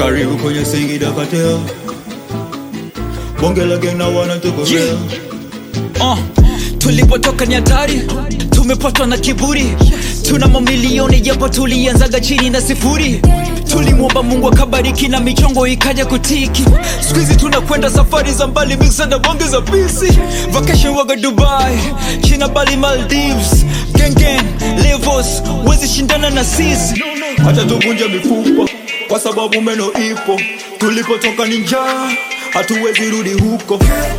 karibu kwenye Singida Cartel. Bonge la gang na wana tuko Yeah. real. Uh, tulipotoka ni hatari, tumepatwa na kiburi, tuna mamilioni japo tulianzaga chini na sifuri. Tulimwomba Mungu akabariki na michongo ikaja kutiki. Siku hizi tunakwenda safari za mbali, mixa na bonge za pisi. Vacation waga Dubai, China, Bali, Maldives. Gang gang, levels, wezi shindana na sisi. Acha tuvunje mifupa kwa sababu meno ipo. Tulipotoka ni njaa, hatuwezi rudi huko.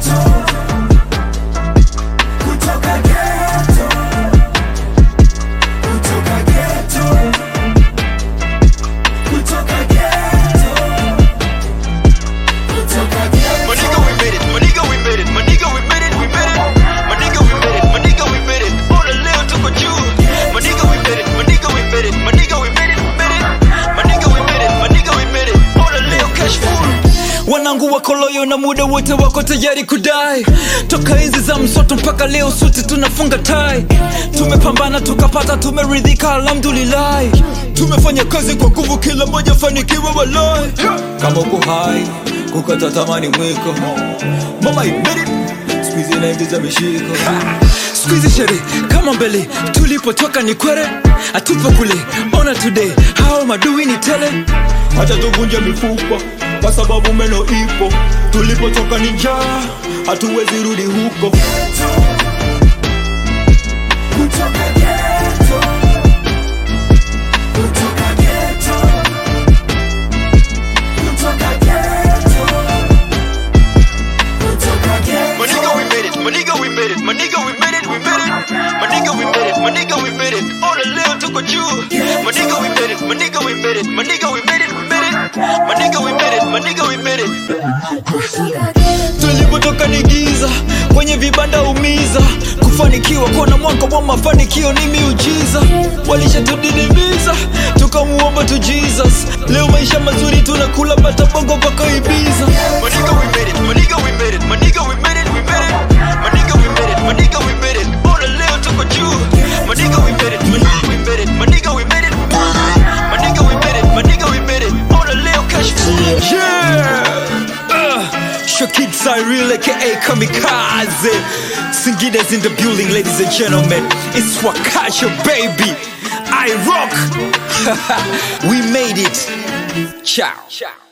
My nigga, we made it. My nigga, we made it. My nigga, we made it. We made it. My nigga, we made it. My nigga, we made it. On the leo tuko juu. My nigga, we made it. My nigga, we made it. My nigga, we made it. We made it. My nigga, we made it. My nigga, we made it. On the leo cash full. wanangu wako loyo na muda wote wako tayari kudai toka hizi za msoto mpaka leo suti tunafunga tai tumepambana tukapata tumeridhika alhamdulillahi tumefanya kazi kwa nguvu kila moja fanikiwa walai Kama uko hai, kukata tamani mwiko. Mama you made it. Squeeze inaingiza mishiko. skuizi shere kama mbele tulipotoka ni kwere atupo kule ona today hao madui ni tele Acha tuvunje mifupa kwa sababu meno ipo. Tulipotoka ni njaa, hatuwezi rudi huko. My nigga, we made it. My nigga, we made it. My nigga, we made it. We made it. My nigga, we made it. My nigga, we made it. On the leo tuko juu. My nigga, we made it. My nigga, we made it. My nigga, we made it. We made it. My nigga, we made it. My nigga, we made it. tulipotoka ni giza kwenye vibanda umiza kufanikiwa kuona mwanga wa mafanikio ni miujiza walishatudidimiza tukamuomba tu jesus leo maisha mazuri tunakula bata bongo mpaka ibiza My nigga, we made it. My nigga, we made it. My nigga, we made it. We made it. My nigga, we made it. My nigga, we made it. On the leo tuko juu. My nigga, we made it. My nigga, we made it. My nigga, we made it. We made it. My nigga, we made it. My nigga, we made it. On the leo cash full. yeah uh, Shokid Cyril aka Kamikaze Singida's in the building ladies and gentlemen It's Wakasha baby I rock We made it Ciao